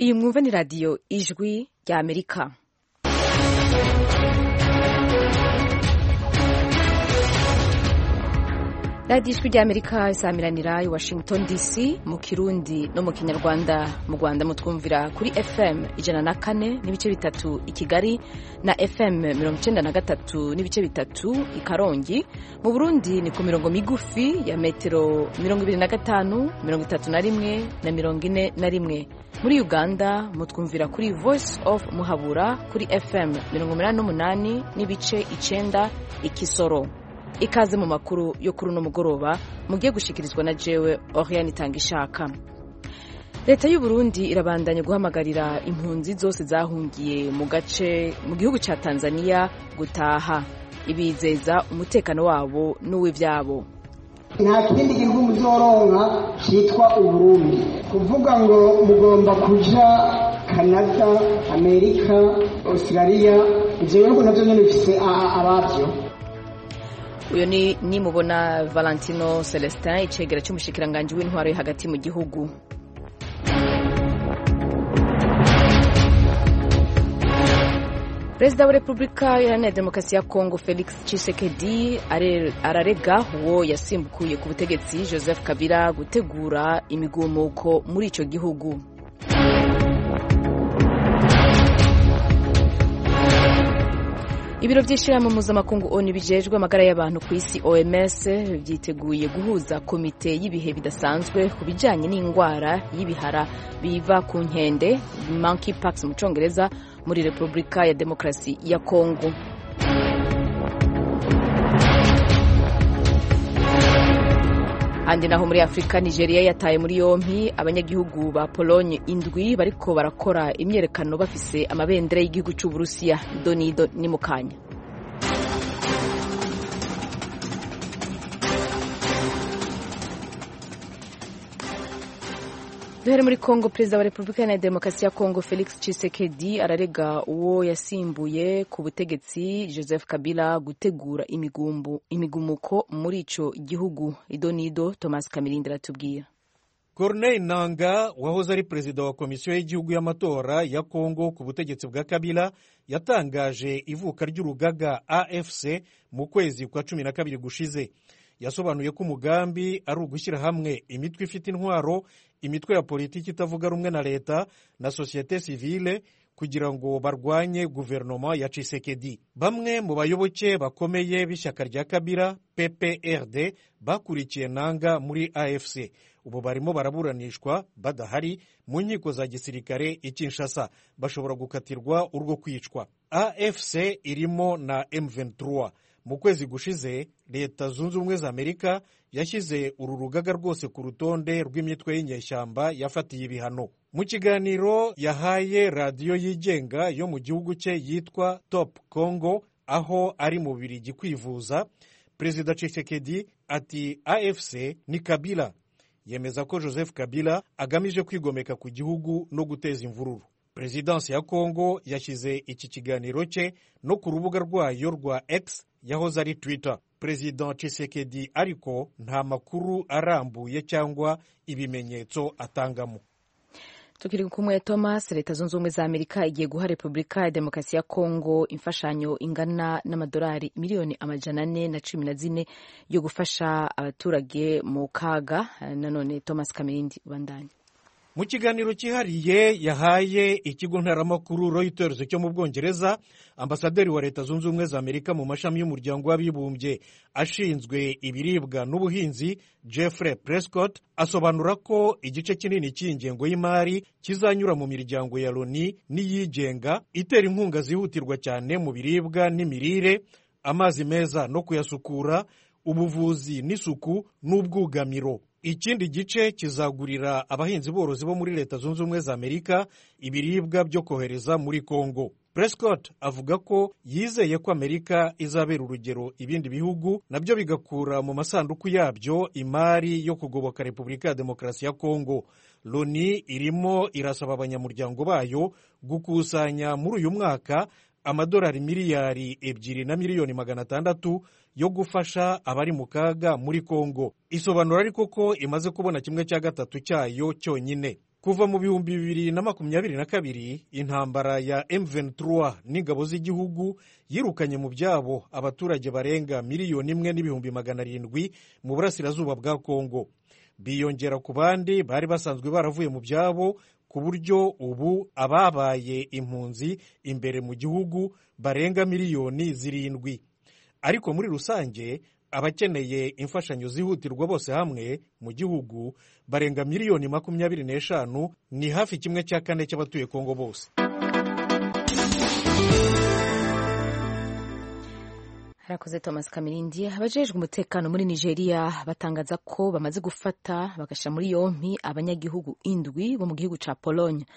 iyi mwumva ni radiyo ijwi rya amerika radiyo ijwi rya amerika isamiranira i washington dc mu kirundi no mu kinyarwanda mu rwanda mutwumvira kuri fm ijana na kane n'ibice bitatu i kigali na fm mirongo icyenda na gatatu n'ibice bitatu i karongi mu burundi ni ku mirongo migufi ya metero mirongo ibiri na gatanu mirongo itatu na rimwe na mirongo ine na rimwe muri uganda mutwumvira kuri voice of muhabura kuri fm mirongo umunani n'umunani n'ibice icenda i kisoro ikaze mu makuru yo kuri uno mugoroba mugiye gushikirizwa na jewe oriane itanga ishaka leta y'u burundi irabandanya guhamagarira impunzi zose zahungiye mu gace mu gihugu cya tanzania gutaha ibizeza umutekano wabo n'uw'ivyabo nta kindi gihugu muzoronka cyitwa uburundi kuvuga ngo mugomba kuja kanada amerika australia ivyo bihugu navyo nyene bifise abavyo uyu ni nimubona valentino celestin icegera cy'umushikiranganji w'intwaro yo hagati mu gihugu perezida wa repubulika iharanira demokarasi ya kongo felix tshisekedi ararega uwo yasimbukuye ku butegetsi joseph kabila gutegura imigumuko muri ico gihugu ibiro by'ishyirahamwe mpuzamakungu onu bijejwe amagara y'abantu ku isi oms byiteguye guhuza komite y'ibihe bidasanzwe ku bijyanye n'indwara y'ibihara biva ku nkende monkeypox mu cyongereza muri repubulika ya demokarasi ya kongo handi naho muri afurika nigeria yataye muri yompi abanyagihugu ba polonye indwi bariko barakora imyerekano bafise amabendera y'igihugu c'uburusiya donido ni mukanya duhere muri kongo perezida wa repubulika ya demokarasi ya kongo felix tshisekedi ararega uwo yasimbuye ku butegetsi joseph kabila gutegura imigumbu, imigumuko muri ico gihugu idonido thomas kamirindi aratubwira corneille nanga wahoze ari perezida wa komisiyo y'igihugu y'amatora ya kongo ku butegetsi bwa kabila yatangaje ivuka ry'urugaga afc mu kwezi kwa cumi na kabiri gushize yasobanuye ko umugambi ari ugushyira hamwe imitwe ifite intwaro imitwe ya politiki itavuga rumwe na leta na sosiyete sivile kugira ngo barwanye guverinoma ya Tshisekedi. Bamwe mu bayoboke bakomeye b'ishyaka rya Kabila PPRD bakurikiye nanga muri AFC ubu barimo baraburanishwa badahari mu nkiko za gisirikare i Kinshasa bashobora gukatirwa urwo kwicwa. AFC irimo na M23 mu kwezi gushize leta zunze ubumwe za amerika yashyize uru rugaga rwose ku rutonde rw'imitwe y'inyeshyamba yafatiye ibihano mu kiganiro yahaye radiyo yigenga yo mu gihugu cye yitwa top congo aho ari mu birigi kwivuza perezida Tshisekedi ati afc ni kabila yemeza ko joseph kabila agamije kwigomeka ku gihugu no guteza imvururu perezidansi ya kongo yashyize iki kiganiro cye no ku rubuga rwayo rwa x yahoze ari twitter perezida Tshisekedi ariko nta makuru arambuye cyangwa ibimenyetso atangamo tukiri kumwe thomas leta zunze ubumwe za amerika igiye guha repubulika ya demokarasi ya kongo imfashanyo ingana n'amadolari miliyoni amajana ane na cumi na zine yo gufasha abaturage mu kaga nanone thomas kamirindi ubandanye mu kiganiro cyihariye yahaye ikigo ntaramakuru Reuters cyo mu bwongereza ambasaderi wa leta zunze ubumwe za amerika mu mashami y'umuryango w'abibumbye ashinzwe ibiribwa n'ubuhinzi Jeffrey Prescott asobanura ko igice kinini cy'ingengo y'imari kizanyura mu miryango ya loni n'iyigenga itera inkunga zihutirwa cyane mu biribwa n'imirire amazi meza no kuyasukura ubuvuzi n'isuku n'ubwugamiro ikindi gice kizagurira abahinzi borozi bo muri leta zunze ubumwe za amerika ibiribwa byo kohereza muri congo prescott avuga ko yizeye ko amerika izabera urugero ibindi bihugu nabyo bigakura mu masanduku yabyo imari yo kugoboka repubulika ya demokarasi ya congo loni irimo irasaba abanyamuryango bayo gukusanya muri uyu mwaka amadolari miliyari ebyiri na miliyoni magana atandatu yo gufasha abari mu kaga muri Kongo isobanura ariko ko imaze kubona kimwe cya gatatu cyayo cyonyine kuva mu bihumbi bibiri na makumyabiri na kabiri intambara ya M23 n'ingabo z'igihugu yirukanye mu byabo abaturage barenga miliyoni imwe n'ibihumbi magana arindwi mu burasirazuba bwa Kongo biyongera ku bandi bari basanzwe baravuye mu byabo ku buryo ubu ababaye impunzi imbere mu gihugu barenga miliyoni zirindwi ariko muri rusange abakeneye imfashanyo zihutirwa bose hamwe mu gihugu barenga miliyoni makumyabiri n'eshanu ni hafi kimwe cya kane cy'abatuye kongo bose harakoze thomas kamirindi abajejwe umutekano muri nigeria batangaza ko bamaze gufata bagashyira muri yompi abanyagihugu indwi bo mu gihugu cya pologne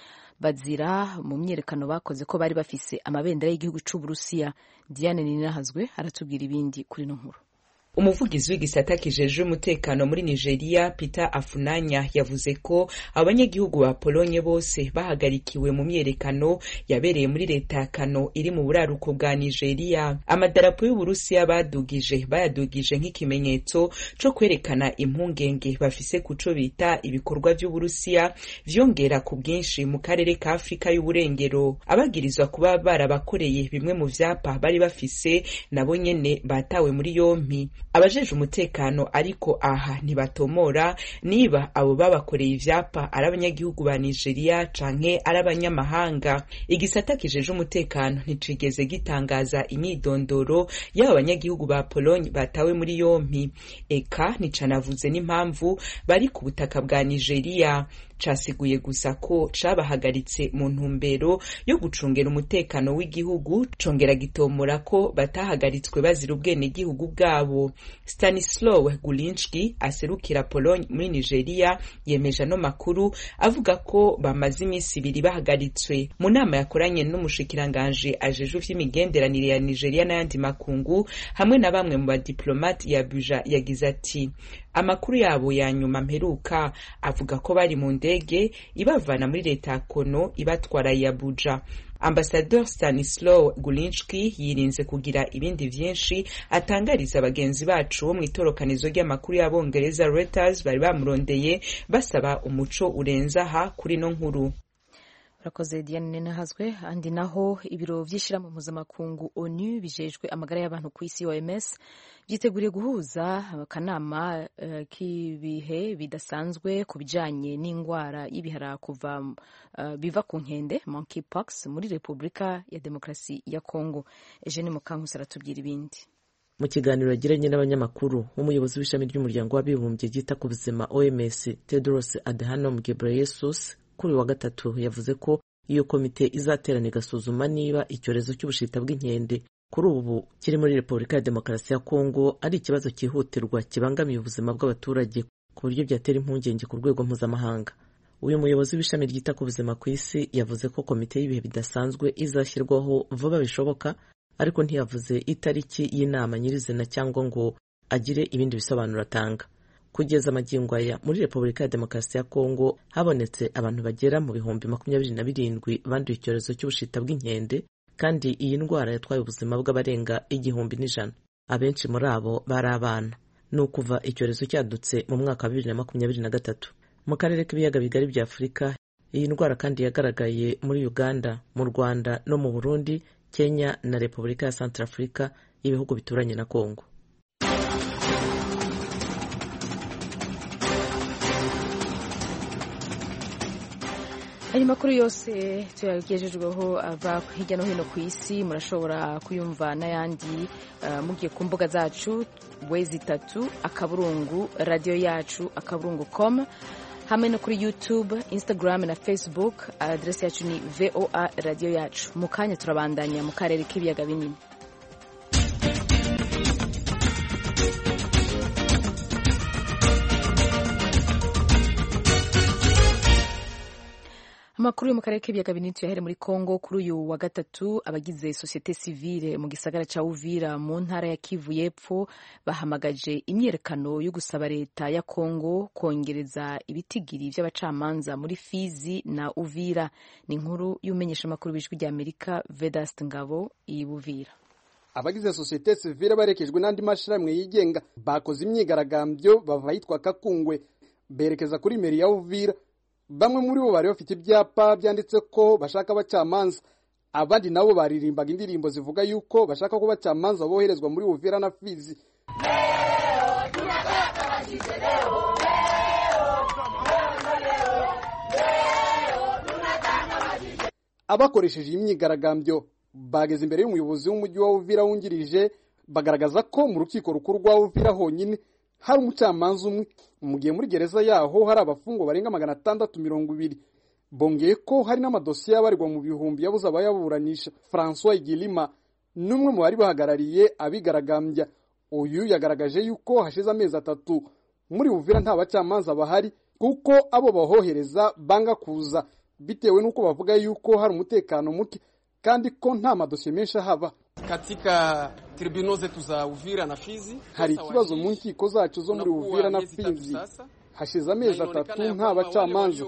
bazira mu myiyerekano bakoze ko bari bafise amabendera y'igihugu c'uburusiya diane ninahazwe aratubwira ibindi kuri ino nkuru umuvugizi w'igisata kijejwe umutekano muri nigeria peter afunanya yavuze ko abanyagihugu ba polonye bose bahagarikiwe mu myerekano yabereye muri leta ya kano iri mu buraruko bwa nigeria amadarapo y'uburusiya badugije bayadugije nk'ikimenyetso co kwerekana impungenge bafise kuco bita ibikorwa vy'uburusiya vyongera ku bwinshi mu karere ka afurika y'uburengero abagirizwa kuba barabakoreye bimwe mu vyapa bari bafise nabo nyene batawe muri yompi abajeje umutekano ariko aha ntibatomora niba abo babakoreye ivyapa ari abanyagihugu ba nigeria canke ari abanyamahanga igisata kijeje umutekano nticigeze gitangaza imyidondoro y'abo banyagihugu ba pologne batawe muri yompi eka nticanavuze n'impamvu bari ku butaka bwa nigeria casiguye gusa ko cabahagaritse mu ntumbero yo gucungera umutekano w'igihugu congera gitomora ko batahagaritswe bazira ubwenegihugu bwabo stanislaw gulinski aserukira pologne muri nigeria yemeje ano makuru avuga ko bamaze iminsi ibiri bahagaritswe mu nama yakoranye n'umushikiranganji ajejwe vy'imigenderanire ya nigeria n'ayandi makungu hamwe na bamwe mu badiplomate ya buja yagize ati amakuru yabo ya nyuma mperuka avuga ko bari mu ndege ibavana muri leta ya kono ibatwara ya buja ambasador stanislaw gulinski yirinze kugira ibindi vyinshi atangariza bagenzi bacu bo mw'itorokanizo ry'amakuru y'abongereza reuters bari bamurondeye basaba umuco urenze aha kuri no nkuru urakoze diane nenahazwe andi naho ibiro vy'ishirahamwe mpuzamakungu onu bijejwe amagara y'abantu ku isi oms vyiteguriye guhuza akanama uh, k'ibihe bidasanzwe ku bijanye n'ingwara y'ibihara kuva uh, biva ku nkende monkeypox muri repubulika ya demokarasi ya congo eugene mukankusi aratubwira ibindi mu kiganiro yagiranye n'abanyamakuru umuyobozi w'ishami ry'umuryango w'abibumbye ryita ku buzima oms tedros adhanom ghebreyesus kuri wa gatatu yavuze ko iyo komite izaterana igasuzuma niba icyorezo cy'ubushita bw'inkende kuri ubu kiri muri repubulika ya demokarasi ya kongo ari ikibazo cyihutirwa kibangamiye ubuzima bw'abaturage ku buryo byatera impungenge ku rwego mpuzamahanga uyu muyobozi w'ishami ryita ku buzima ku isi yavuze ko komite y'ibihe bidasanzwe izashyirwaho vuba bishoboka ariko ntiyavuze itariki y'inama nyirizina cyangwa ngo agire ibindi bisobanuro atanga kugeza amagingo aya muri repubulika ya demokarasi ya kongo habonetse abantu bagera mu bihumbi makumyabiri na birindwi banduye icyorezo cy'ubushita bw'inkende kandi iyi ndwara yatwaye ubuzima bw'abarenga igihumbi n'ijana abenshi muri abo bari abana ni ukuva icyorezo cyadutse mu mwaka wa bibiri na makumyabiri na gatatu mu karere k'ibiyaga bigari bya afurika iyi ndwara kandi yagaragaye muri uganda mu rwanda no mu burundi kenya na repubulika ya santarafurika ibihugu bituranye na kongo ayo makuru yose tuyagejejweho ava hirya no hino ku isi murashobora kuyumva n'ayandi uh, mugiye ku mbuga zacu wezi itatu akaburungu radiyo yacu akaburungu com hamwe no kuri youtube instagram na facebook aderesi yacu ni voa radiyo yacu mu kanya turabandanya mu karere k'ibiyaga binini amakuru yo mu karere k'ibiyaga binini tuyahere muri congo kuri uyu wa gatatu abagize sosiyete sivile mu gisagara ca uvira mu ntara ya kivu y'epfo bahamagaje imyiyerekano yo gusaba leta ya congo kongereza ibitigiri vy'abacamanza muri fizi na uvira ni inkuru y'umenyesha amakuru b'ijwi rya amerika vedast ngabo i buvira abagize sosiyete sivile barekejwe n'andi mashirahamwe yigenga bakoze imyigaragambyo bava yitwa kakungwe berekeza kuri meri ya uvira bamwe muri bo bari bafite ibyapa byanditse ko bashaka abacamanza abandi nabo baririmbaga indirimbo zivuga yuko bashaka ko abacamanza boherezwa muri uvira na fizi abakoresheje iyi myigaragambyo bageze imbere y'umuyobozi w'umujyi wa uvira wungirije bagaragaza ko mu rukiko rukuru rwa uvira honyine hari umucamanza umwe mu gihe muri gereza yaho hari abafungwa barenga magana atandatu mirongo ibiri bongeye ko hari n'amadosiye abarirwa mu bihumbi yabuze abayaburanisha francois igilima n'umwe mu bari bahagarariye abigaragambya uyu yagaragaje yuko hashize amezi atatu muri uvira nta bacamanza bahari kuko abo bahohereza banga kuza bitewe n'uko bavuga yuko hari umutekano muke kandi ko nta madosiye menshi ahaba katika tribunal zetu za Uvira na Fizi hari ikibazo mu nkiko zacu zo muri Uvira na Fizi hashize amezi atatu nta bacamanza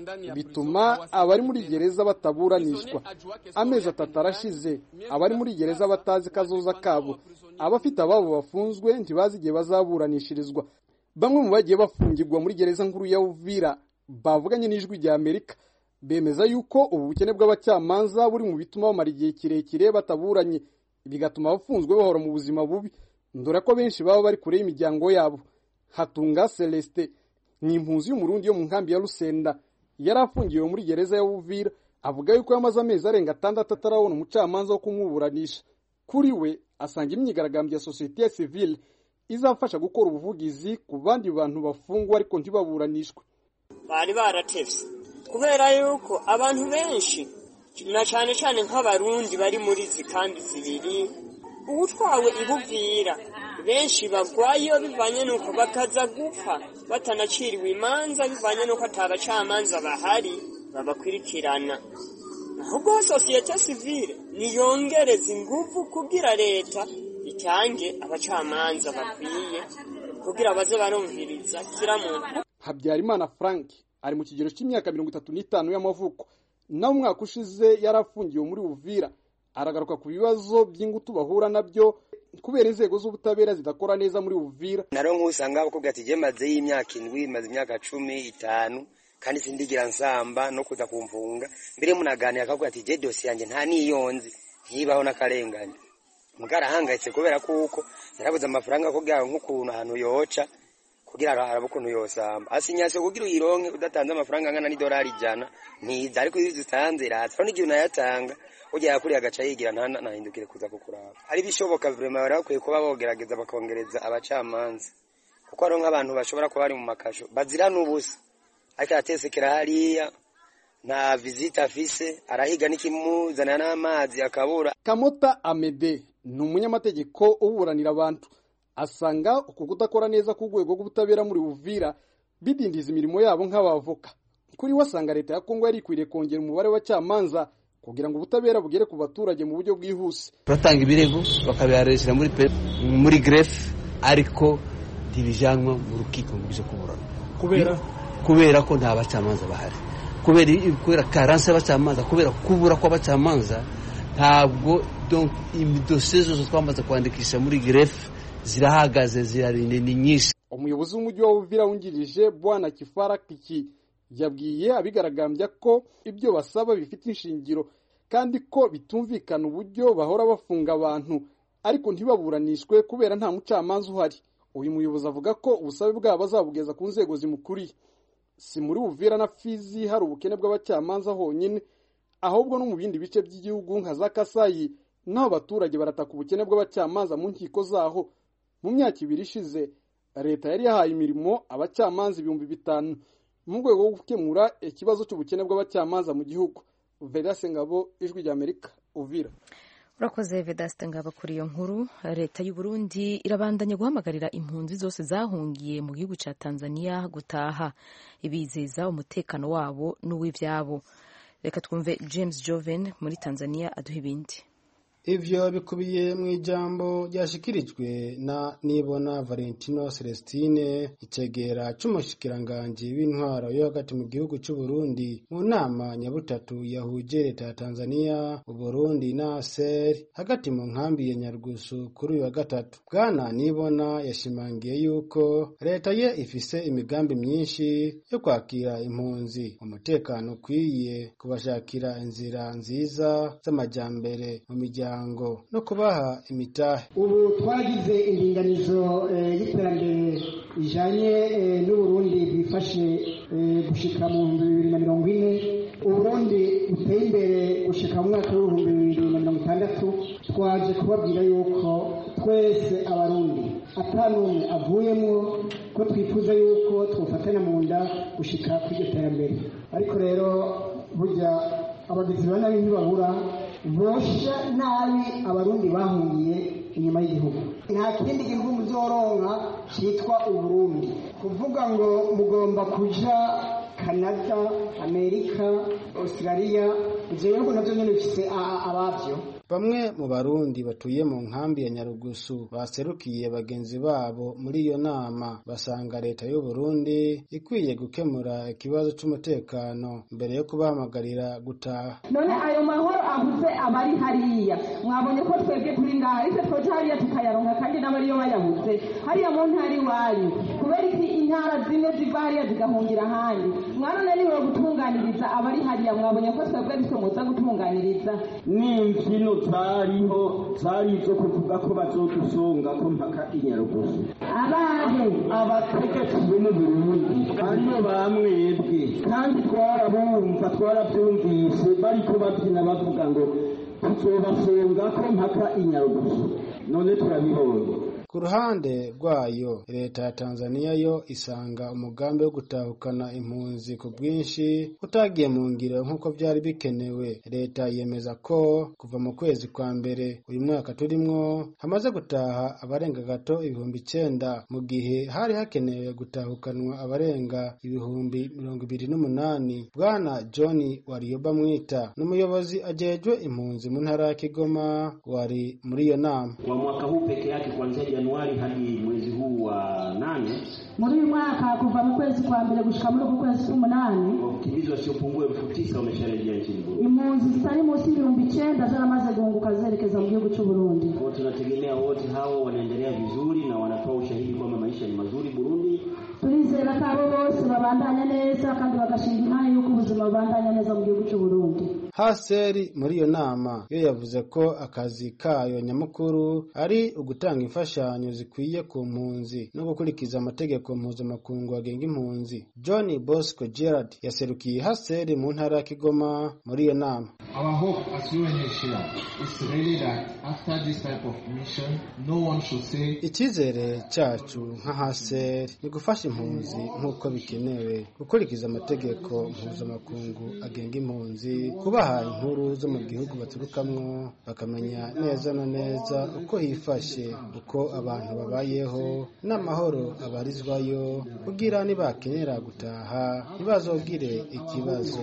bituma abari muri gereza bataburanishwa amezi atatu arashize abari muri gereza batazi kazoza kabo abafite ababo bafunzwe ntibazi igihe bazaburanishirizwa bamwe mu bagiye bafungirwa muri gereza nkuru ya Uvira bavuganye n'ijwi rya Amerika bemeza yuko ubu bukene bw'abacamanza buri mu bituma bamara igihe kirekire bataburanye bigatuma abafunzwe bahora mu buzima bubi ndore ko benshi baba bari kure y'imiryango yabo hatunga celestin ni impunzi y'umurundi yo mu nkambi ya rusenda yari afungiwe muri gereza ya uvira avuga yuko yamaze amezi arenga atandatu atarabona umucamanza wo kumuburanisha kuri we asanga imyigaragambyo ya sosiyete sivile izafasha gukora ubuvugizi ku bandi bantu bafungwa ariko ntibaburanishwe bari baratevye kubera yuko abantu benshi na cyane cyane nk'abarundi bari muri izi kambi zibiri uwutwawe ibuvira benshi bagwayo bivanye n'uko bakaza gupfa batanaciriwe imanza bivanye n'uko atabacamanza bahari babakurikirana ahubwo sosiyete sivile niyongereza ingufu kugira leta itange abacamanza bakwiye kugira baze barumviriza kira muntu habyarimana frank ari mu kigero cy'imyaka mirongo itatu n'itanu y'amavuko nawe umwaka ushize yari afungiwe muri uvira aragaruka ku bibazo by'ingutu bahura nabyo kubera inzego z'ubutabera zidakora neza muri uvira naro nk'usanga bakubwira ati jye maze y'imyaka indwi maze imyaka cumi itanu kandi sindigira nsamba no kuza kumfunga mbere munaganira akakubwira ati jye dosiye yanjye nta niyonzi ntibaho n'akarengane mugara ahangayitse kubera kuko yarabuze amafaranga kugira nk'ukuntu ahantu yoca kugira arabe ukuntu yosamba asinyase kugira uyironke udatanze amafaranga angana n'idolari ijana ntiza ariko iyo uzitanze iratsa aho n'igihe unayatanga ujya yakuriye agaca yigira ntanahindukire kuza kukuraba ari bishoboka vrema bari bakwiye kuba bogerageza bakongereza abacamanza kuko hariho nk'abantu bashobora kuba bari mu makasho bazira n'ubusa ariko aratesekera hariya nta vizita afise arahiga n'ikimuzanira n'amazi akabura kamota amede ni umunyamategeko uburanira abantu asanga uku kudakora neza k'urwego rw'ubutabera muri uvira bidindiza imirimo yabo nk'abavoka kuri we asanga leta ya kongo yari ikwiriye kongera umubare w'abacamanza kugira ngo ubutabera bugere ku baturage mu buryo bwihuse turatanga ibirego bakabiharesera muri muri grefe ariko ntibijanwa mu rukiko mu byo kuburana kubera kubera ko nta bacamanza bahari kubera kubera karanse y'abacamanza kubera kubura kw'abacamanza ntabwo dosiye zose twamaze kwandikisha muri grefe zirahagaze zirarinde ni nyinshi umuyobozi w'umujyi wa uvira wungirije bwana kifara kiki yabwiye abigaragambya ko ibyo basaba bifite inshingiro kandi ko bitumvikana uburyo bahora bafunga abantu ariko ntibaburanishwe kubera nta mucamanza uhari uyu muyobozi avuga ko ubusabe bwabo bazabugeza ku nzego zimukuriye si muri uvira na fizi hari ubukene bw'abacamanza honyine ahubwo no mu bindi bice by'igihugu nka za kasayi naho abaturage barataka ubukene bw'abacamanza mu nkiko zaho mu myaka ibiri ishize leta yari yahaye imirimo abacamanza ibihumbi bitanu mu rwego rwo gukemura ikibazo cy'ubukene bw'abacamanza mu gihugu vedase ngabo ijwi ry'amerika uvira urakoze vedasite ngabo kuri iyo nkuru leta y'u Burundi irabandanya guhamagarira impunzi zose zahungiye mu gihugu cya tanzania gutaha ibizeza umutekano wabo n'uw'ibyabo reka twumve james joven muri tanzania aduha ibindi ivyo bikubiye mu ijambo ryashikirijwe na nibona valentino celestine icegera c'umushikiranganji w'intwaro yo hagati mu gihugu c'uburundi mu nama nyabutatu yahuje leta ya tanzania uburundi na aser hagati mu nkambi ya nyarugusu kuri uyu wa gatatu bwana nibona yashimangiye yuko leta ye ifise imigambi myinshi yo kwakira impunzi umutekano ukwiye kubashakira inzira nziza z'amajyambere mu miryango no kubaha imitahe ubu twagize indinganizo y'iterambere rijanye n'uburundi bwifashe gushika mu bihumbi bibiri na mirongo ine uburundi buteye imbere gushika mu mwaka w'ibihumbi bibiri na mirongo itandatu twaje kubabwira yuko twese abarundi atanumwe avuyemwo ko twifuza yuko twofatanya mu nda gushika kuri iryo terambere ariko rero burya abagizi ba nabi ntibabura bosha nabi abarundi bahungiye inyuma y'igihugu nta kindi gihugu muzoronka cyitwa uburundi kuvuga ngo mugomba kuja canada amerika australia ivyo bihugu navyo nyene bifise abavyo bamwe mu barundi batuye mu nkambi ya nyarugusu baserukiye bagenzi babo muri iyo nama basanga leta y'u Burundi ikwiye gukemura ikibazo c'umutekano mbere yo kubahamagarira gutaha none ayo mahoro avuze abari hariya mwabonye ko twebwe turi ngaha ariko twoje hariya tukayaronka kandi n'abariyo bayabuze hariya mu ntara iwanyu kubera iki intara zimwe ziva hariya zigahungira ahandi mwarananiwe gutunganiriza abari hariya mwabonye ko twebwe bitwe muza gutunganiriza n'imbyino zariho zari izo kuvuga ko bazodusonga ko mpaka inyarugusu abahe abategetsi bo mu burundi aribo bamwebwe kandi twarabumva twarabyumvise bariko babyina bavuga ngo tuzobasonga ko mpaka inyarugusu none turabibonye ku ruhande rwayo leta ya tanzania yo isanga umugambi wo gutahukana impunzi ku bwinshi utagiye mu ngiro nk'uko byari bikenewe leta yemeza ko kuva mu kwezi kwa mbere uyu mwaka turimwo hamaze gutaha abarenga gato ibihumbi icenda mu gihe hari hakenewe gutahukanwa abarenga ibihumbi mirongo ibiri n'umunani bwana john wariyoba mwita n'umuyobozi ajejwe impunzi mu ntara ya kigoma wari muri iyo nama kwa mwaka huu peke yake kuanzia Januari hadi mwezi huu wa nane muri uyu mwaka kuva mu kwezi kwa mbere gushika muri uku kwezi k'umunani wakimbizi wasiopungua elfu tisa wamesharejea nchini Burundi. impunzi zitari munsi y'ibihumbi icenda zaramaze guhunguka zerekeza mu gihugu c'u Burundi. Kwa tunategemea wote hao wanaendelea vizuri na wanatoa ushahidi kwamba maisha ni mazuri Burundi. turizera ko abo bose babandanya neza kandi bagashinga imana y'uko ubuzima bubandanya neza mu gihugu c'u Burundi. haseri muri iyo nama yo yavuze ko akazi kayo nyamukuru ari ugutanga imfashanyo zikwiye ku mpunzi no gukurikiza amategeko mpuzamakungu agenga impunzi john bosco gerard yaserukiye haseri mu ntara ya kigoma muri iyo nama Our hope as UNHCR is really that after this type of mission, no one should say icyizere cyacu nka haseri ni gufasha impunzi nk'uko bikenewe gukurikiza amategeko mpuzamakungu agenga impunzi kubaha inkuru zo mu gihugu baturukamwo bakamenya neza na neza uko hifashe uko abantu babayeho n'amahoro abarizwayo kugira nibakenera gutaha ntibazogire ikibazo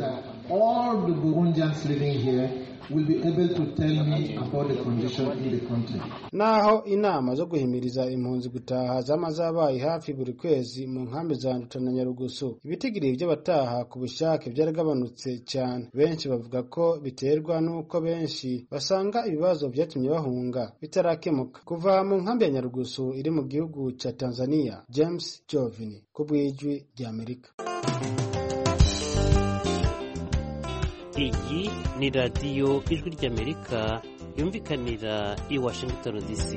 all the Burundians living here will be able to tell me about the condition in the country. naho inama zo guhimiriza impunzi gutaha zama zabaye hafi buri kwezi mu nkambi za nduta na nyarugusu ibitigiri by'abataha ku bushake byaragabanutse cyane benshi bavuga ko biterwa n'uko benshi basanga ibibazo byatumye bahunga bitarakemuka kuva mu nkambi ya nyarugusu iri mu gihugu cya tanzania james jovini ku bw'ijwi ry'amerika iyi ni radiyo ijwi ry'amerika yumvikanira i washington dc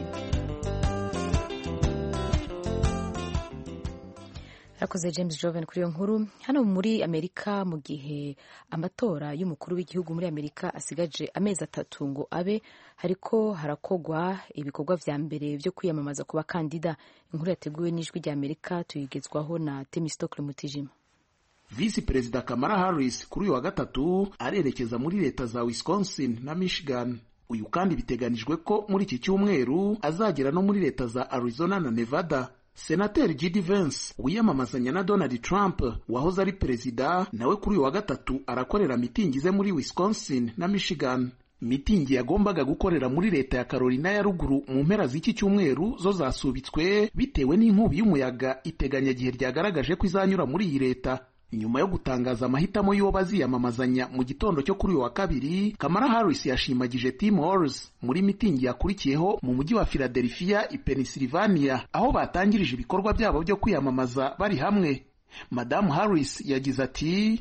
yakoze james joven kuri iyo nkuru hano muri amerika mu gihe amatora y'umukuru w'igihugu muri amerika asigaje amezi atatu ngo abe hariko harakogwa ibikorwa vya mbere vyo kwiyamamaza ku bakandida inkuru yateguwe n'ijwi rya amerika tuyigezwaho na temistokle mutijima visi perezida kamara harris kuri uyu wa gatatu arerekeza muri leta za wisconsin na michigan uyu kandi biteganijwe ko muri iki cyumweru azagera no muri leta za arizona na nevada senateri J.D. Vance wiyamamazanya na Donald Trump wahoze ari perezida nawe kuri uyu wa gatatu arakorera mitingi ze muri Wisconsin na Michigan mitingi yagombaga gukorera muri leta ya Carolina ya ruguru mu mpera z'iki cyumweru zo zasubitswe bitewe n'inkubi y'umuyaga iteganyagihe ryagaragaje ko izanyura muri iyi leta nyuma yo gutangaza amahitamo y'uwo baziyamamazanya mu gitondo cyo kuri uyu wa kabiri Kamala Harris yashimagije Tim Walz muri mitingi yakurikiyeho mu mujyi wa Philadelphia i Pennsylvania aho batangirije ibikorwa byabo byo kwiyamamaza bari hamwe Madamu Harris yagize ati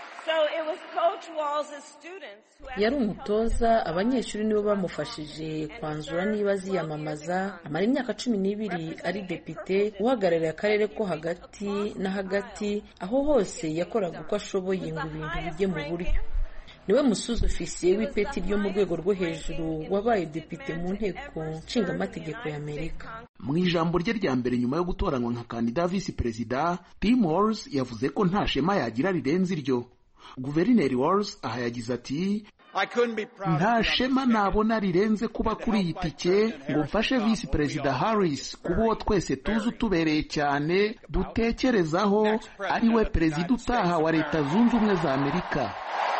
yari umutoza abanyeshuri nibo bamufashije kwanzura niba aziyamamaza amara imyaka cumi n'ibiri ari depite uhagarariye akarere ko hagati na hagati aho hose yakoraga uko ashoboye ngo ibintu bijye mu buryo niwe musuzi ofisiye w'ipeti ryo mu rwego rwo hejuru wabaye depite mu nteko nshingamategeko y'amerika mu ijambo rye rya mbere nyuma yo gutoranywa nka kandida visi perezida tim walz yavuze ko nta shema yagira rirenze iryo guverineri walz aha yagize ati nta shema nabona rirenze kuba kuri iyi tike ngo mfashe visi perezida harris kuba uwo twese tuzi utubereye cyane dutekerezaho ari we perezida utaha wa leta zunze ubumwe za amerika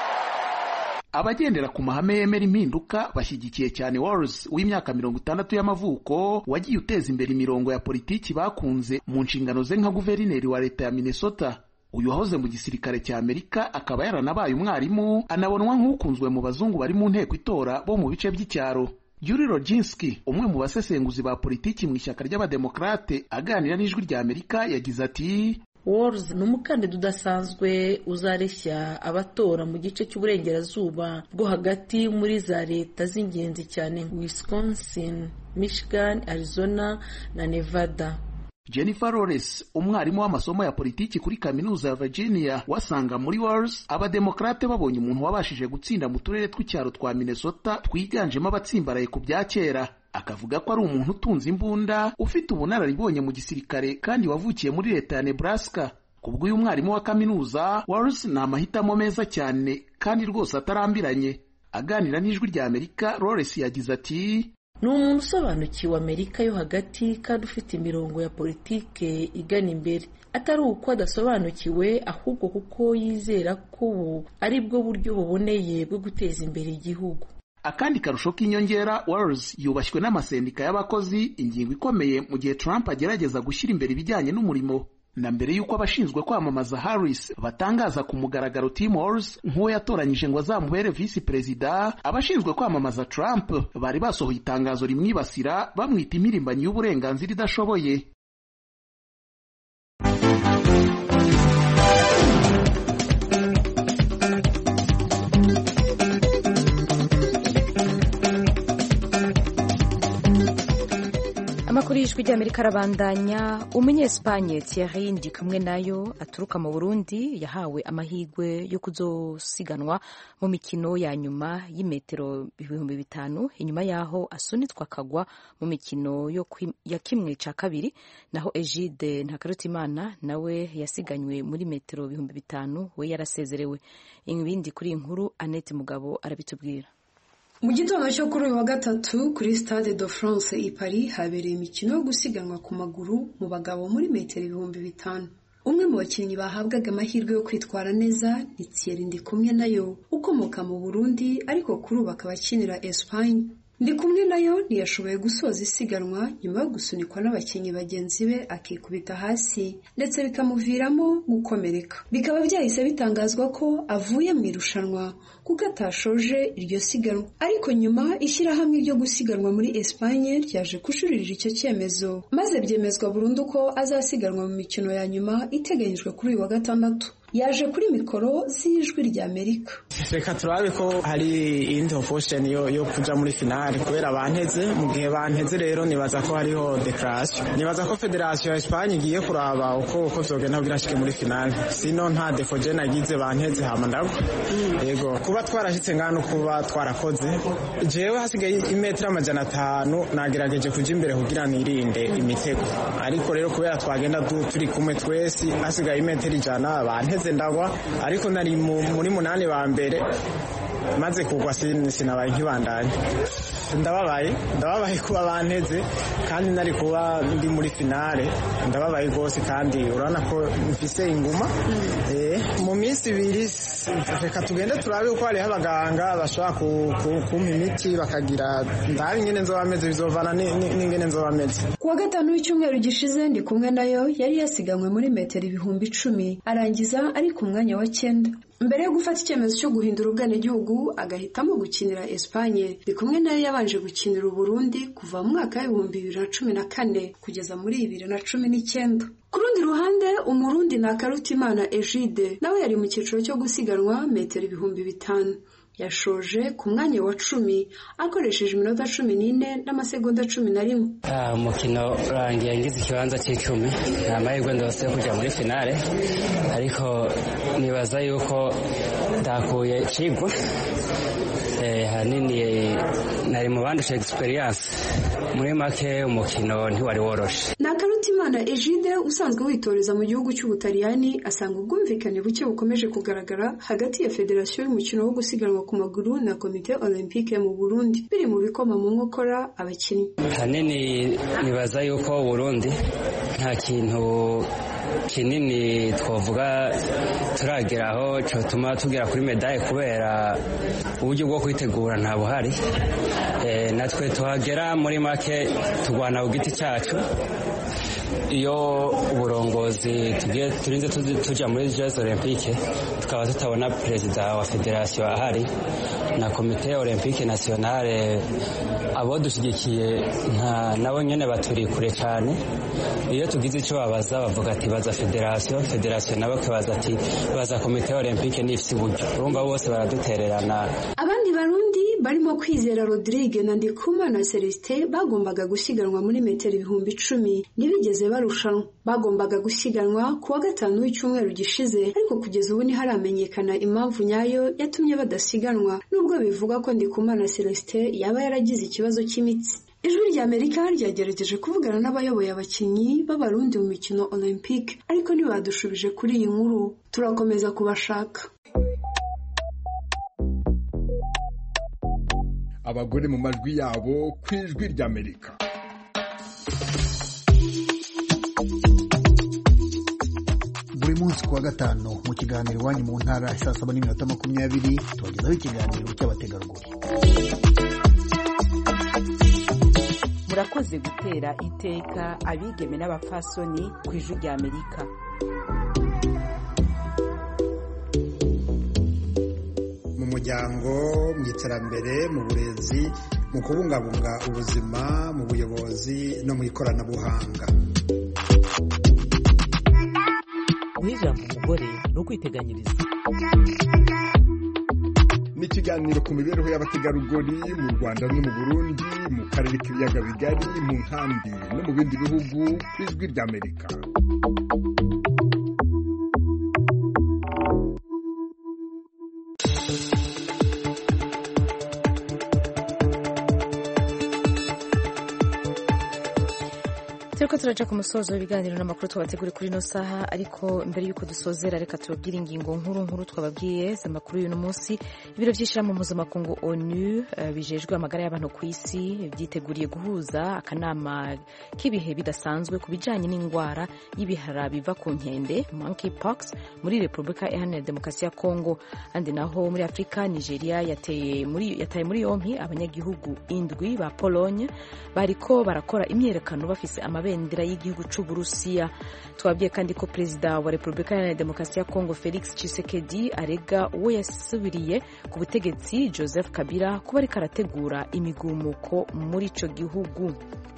abagendera ku mahame yemera impinduka bashyigikiye cyane Walz w'imyaka mirongo itandatu y'amavuko wagiye uteza imbere imirongo ya politiki bakunze mu nshingano ze nka guverineri wa leta ya Minnesota uyu wahoze mu gisirikare cya Amerika akaba yaranabaye umwarimu anabonwa nk'ukunzwe mu bazungu bari mu nteko itora bo mu bice by'icyaro Yuri Rodzinski umwe mu basesenguzi ba politiki mu ishyaka ry'abademokrate aganira n'ijwi rya Amerika yagize ati Walz ni umukandida udasanzwe uzareshya abatora mu gice cy'uburengerazuba bwo hagati muri za leta z'ingenzi cyane Wisconsin, Michigan, Arizona na Nevada. Jennifer Lawrence umwarimu w'amasomo ya politiki kuri kaminuza ya Virginia wasanga muri Walz abademokrate babonye umuntu wabashije gutsinda mu turere tw'icyaro twa Minnesota twiganjemo abatsimbaraye ku bya kera akavuga ko ari umuntu utunze imbunda ufite ubunararibonye mu gisirikare kandi wavukiye muri leta ya Nebraska kubw'uyu mwarimu wa kaminuza Walz ni amahitamo meza cyane kandi rwose atarambiranye aganira n'ijwi rya Amerika Lawrence yagize ati ni umuntu usobanukiwe amerika yo hagati kandi ufite imirongo ya politike igana imbere atari uko adasobanukiwe ahubwo kuko yizera ko ubu ari bwo buryo buboneye bwo guteza imbere igihugu akandi karusho k'inyongera Walz yubashywe n'amasendika y'abakozi ingingo ikomeye mu gihe Trump agerageza gushyira imbere ibijyanye n'umurimo na mbere y'uko abashinzwe kwamamaza Harris batangaza ku mugaragaro Tim Walz nk'uwo yatoranyije ngo azamubere visi perezida abashinzwe kwamamaza Trump bari basohoye itangazo rimwibasira bamwita impirimbanyi y'uburenganzira idashoboye amakuru y'ijwi ry'amerika arabandanya umunyesipanye Thierry Ndikumwe nayo aturuka mu burundi yahawe amahirwe yo kuzosiganwa mu mikino ya nyuma y'imetero ibihumbi bitanu inyuma y'aho asunitswe akagwa mu mikino ya kimwe cya kabiri naho Egide Ntakarutimana nawe yasiganywe muri metero ibihumbi bitanu we yarasezerewe ibindi kuri iyi nkuru Annette Mugabo arabitubwira mu gitondo cyo kuri uyu wa gatatu kuri stade de france i paris habereye imikino yo gusiganwa ku maguru mu bagabo muri metero ibihumbi bitanu umwe mu bakinnyi bahabwaga amahirwe yo kwitwara neza ni thierry ndikumwe nayo ukomoka mu burundi ariko kuri ubu akaba akinira espagne ndikumwe nayo ntiyashoboye gusoza isiganwa nyuma yo gusunikwa n'abakinnyi bagenzi be akikubita hasi ndetse bikamuviramo gukomereka bikaba byahise bitangazwa ko avuye mu irushanwa kuko atashoje iryo siganwa ariko nyuma ishyirahamwe ryo gusiganwa muri Espagne ryaje kujuririra icyo cyemezo maze byemezwa burundu ko azasiganwa mu mikino ya nyuma iteganyijwe kuri uyu wa gatandatu yaje kuri mikoro z'ijwi rya amerika reka turabe ko hari iyindi option yo, yo kuja muri finale kubera banteze mu gihe banteze rero nibaza ko hariho declaration nibaza ko federation ya Espagne igiye kuraba uko uko vyogenda kugira ashike muri finale sino nta defo je nagize banteze hama ndagwa yego kuba twarashitse ngano kuba twarakoze jewe hasigaye imetero amajana atanu nagerageje kuja imbere kugira nirinde imitego ariko rero kubera twagenda turi kumwe twese hasigaye imetero ijana banteze ndagwa ariko nari muri munani ba mbere maze kugwa sinabaye nkibandanye ndababaye ndababaye kuba banteze kandi nari kuba ndi muri finale ndababaye rwose kandi urabona ko mfise inguma mu minsi ibiri reka tugende turabe uko hariho abaganga bashobora kumpa imiti bakagira ndabe ingene nzoba ameze bizovana n'ingene nzoba ameze kuwa gatanu w'icyumweru gishize ndi kumwe nayo yari yasiganywe muri metero ibihumbi icumi arangiza ari ku mwanya wa cyenda mbere yo gufata icyemezo cyo guhindura ubwenegihugu agahitamo gukinira Espagne ndi kumwe nayo yabanje gukinira Uburundi kuva mu mwaka w'ibihumbi bibiri na cumi na kane kugeza muri bibiri na cumi n'icyenda ku rundi ruhande umurundi ni akarutimana egide nawe yari mu cyiciro cyo gusiganwa metero ibihumbi bitanu yashoje ku mwanya wa cumi akoresheje iminota cumi n'ine n'amasegonda cumi na rimwe umukino urangiye ngize ikibanza cy'icumi ni amahirwe ndose yo kujya muri finale ariko nibaza yuko ndakuye cigwa hanini nari mu bandusha egisperiyanse muri make umukino ntiwari woroshe ni akarutimana egide usanzwe witoreza mu gihugu cy'ubutaliyani asanga ubwumvikane buke bukomeje kugaragara hagati ya federasiyo y'umukino wo gusiganwa ku maguru na komite olympique mu burundi biri mu bikoma mu nkokora abakinnyi hanini nibaza yuko burundi nta kintu kinini twavuga turageraho cyatuma tugera kuri medaye kubera uburyo bwo kwitegura nta buhari natwe tuhagera muri make turwana ku giti cyacu iyo uburongozi turinze tujya muri jeux olympique tukaba tutabona perezida wa federasiyo ahari na komite olympique nationale abo dushyigikiye nabo nyine baturi kure cyane iyo tugize icyo babaza bavuga ati baza federasiyo federasiyo nabo bakibaza ati baza komite olympique n'ifite uburyo urumva bose baradutererana abandi barundi barimo kwizera rodrigue na ndikumana celestin bagombaga gusiganwa muri metero ibihumbi icumi ntibigeze barushanwa bagombaga gusiganwa ku wa gatanu w'icyumweru gishize ariko kugeza ubu ntiharamenyekana impamvu nyayo yatumye badasiganwa nubwo bivuga ko ndikumana celestin yaba yaragize ikibazo cy'imitsi ijwi rya amerika ryagerageje kuvugana n'abayoboye abakinnyi b'abarundi mu mikino olympique ariko ntibadushubije kuri iyi nkuru turakomeza kubashaka abagore mu majwi yabo ku ijwi ry'amerika buri munsi ku wa gatanu mu kiganiro iwanyu mu ntara saa saba n'iminota makumyabiri tubagezaho ikiganiro cy'abategarugori murakoze gutera iteka abigeme n'abapfasoni ku ijwi rya amerika mu muryango mu iterambere mu burezi mu kubungabunga ubuzima mu buyobozi no mu ikoranabuhanga guha ijambo umugore ni ukwiteganyiriza ni ikiganiro ku mibereho y'abategarugori mu rwanda no mu burundi mu karere k'ibiyaga bigari mu nkambi no mu bindi bihugu ku ijwi ry'amerika turiko turaja ku musozo w'ibiganiro n'amakuru twabateguriye kuri ino saha ariko mbere y'uko dusozera reka tubabwire ingingo nkuru nkuru twababwiye z'amakuru y'uno munsi ibiro by'ishyirahamwe mpuzamakungu onu uh, bijejwe amagara y'abantu ku isi byiteguriye guhuza akanama k'ibihe bidasanzwe ku bijanye n'indwara y'ibihara biva ku nkende monkeypox muri repubulika iharanira demokarasi ya kongo kandi naho muri afurika nigeria yateye muri, yataye muri yompi abanyagihugu indwi ba pologne bariko barakora imyerekano bafise amabendera y'igihugu c'uburusiya twabwiye kandi ko perezida wa repubulika iharanira demokarasi ya kongo felix tshisekedi arega uwo yasubiriye ku butegetsi joseph kabila kuba ariko arategura imigumuko muri ico gihugu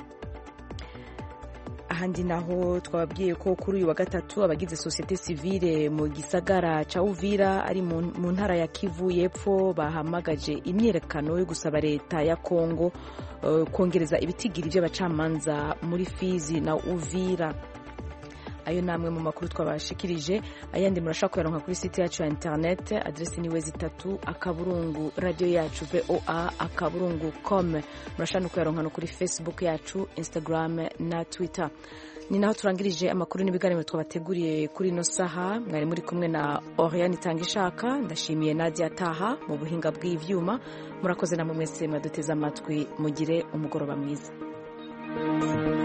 ahandi naho twababwiye ko kuri uyu wa gatatu abagize sosiyete sivile mu gisagara ca uvira ari mu ntara ya kivu y'epfo bahamagaje imyerekano yo gusaba leta ya kongo uh, kongereza ibitigiri by'abacamanza muri fizi na uvira ayo ni amwe mu makuru twabashikirije ayandi murashobora kuyaronka kuri site yacu ya interinete aderesi ni wezi itatu akaburungu radiyo yacu voa akaburungu com murashobora no kuyaronka no kuri facebook yacu instagram na twitter ni naho turangirije amakuru n'ibiganiro twabateguriye kuri ino saha mwari muri kumwe na oriane itanga ishaka ndashimiye nadia taha mu buhinga bw'ivyuma murakoze namwe mwese mwaduteze amatwi mugire umugoroba mwiza